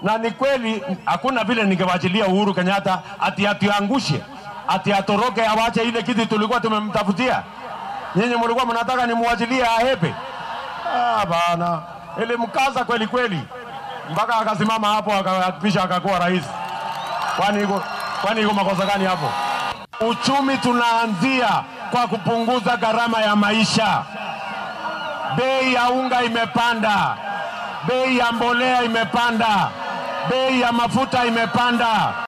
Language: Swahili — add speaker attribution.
Speaker 1: na ni kweli, hakuna vile ningewachilia Uhuru Kenyatta ati atiangushe ati atoroke awache ile kiti tulikuwa tumemtafutia. Nyinyi mlikuwa mnataka nimwachilie ahepe? Ah, bana, ilimkaza kweli kweli mpaka akasimama hapo akapisha akakuwa rais. Kwani iko kwani iko makosa gani hapo? Uchumi tunaanzia kwa kupunguza gharama ya maisha. Bei ya unga imepanda, bei ya mbolea imepanda, bei ya mafuta imepanda.